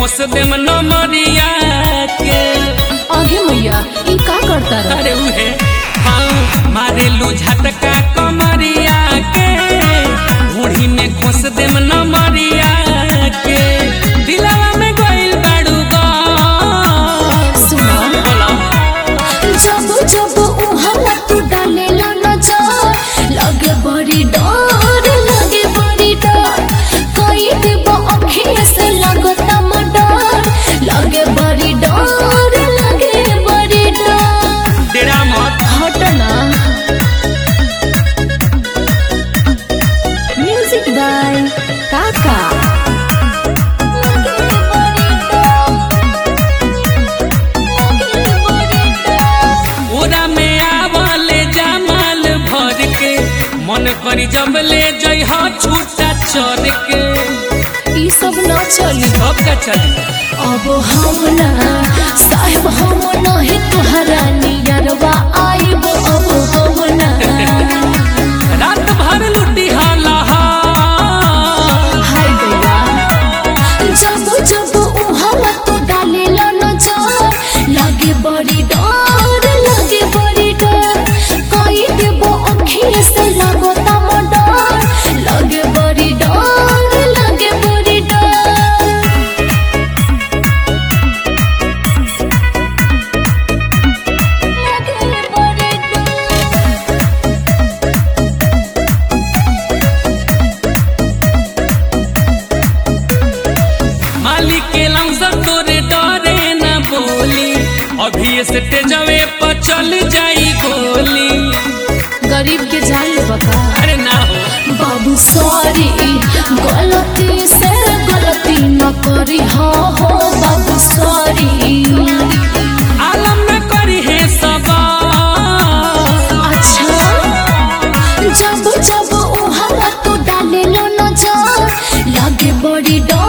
खोस देम नमरिया के आगे मैया ई का करता रहा अरे उहे हाँ मारेलू झटका कमरिया के घोड़ी में खोस देम नमरिया के दिलवा में गइल बाड़ू गो सुना बोला जब जब उहाला तू डालेला नजर लगे बड़ी डर लगे बड़ी डर कई देव अखिया से लगता मडर लगे बड़ी डर लगे बड़ी डर डेरा मत हटना म्यूजिक बाय काका ओरा में आवले जमाल भर के मन करी जब ले जइह छूटा चढ़ के ई सब न चली सब का चली अब हम ना साहेब हम नहीं तुहरा नियरवा आइब अब हम ना रात भर लुटी हाला हाय गया जब जब उहाला तो डालेला नजर लगे बड़ी डर लगे बड़ी डर कई देबो अखिए से लगता मडर लगे बड़ी डर लगे बड़ी डर लगे बड़ी डर मालिक के लमसम तोरे डरे न बोली अभी से तेजवे पर चल जाई गोली गरीब के जान ले बका अरे ना हो बाबू सॉरी गलती से गलती न करी हो हो बाबू सॉरी आलम न करी है सब अच्छा जब जब उहाला तो डाले लो नजर लगे बड़ी डर